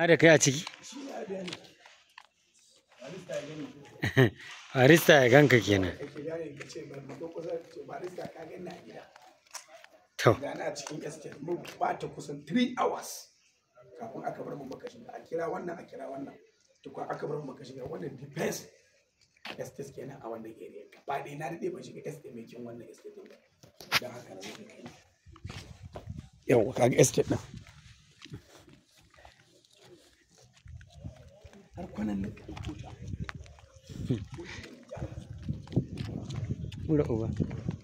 Na da kai a ciki? shi ne a biya ne barista ya gani Barista ya ganka kenan. kake gane ka ce ba mu kusa ka ce barista ka gani a gida To, da na cikin estate mun bata kusan 3 hours kafin aka bar mu muka shiga a kira wannan a kira wannan tukun aka bar mu muka shiga wannan defense estate kenan a wannan area gaba ɗaya na daɗe ban shiga estate mai kin wannan estate ɗin ba don haka na muka kai yau kaga estate ɗin har kwanan nan ka ɗauko ta ura uba.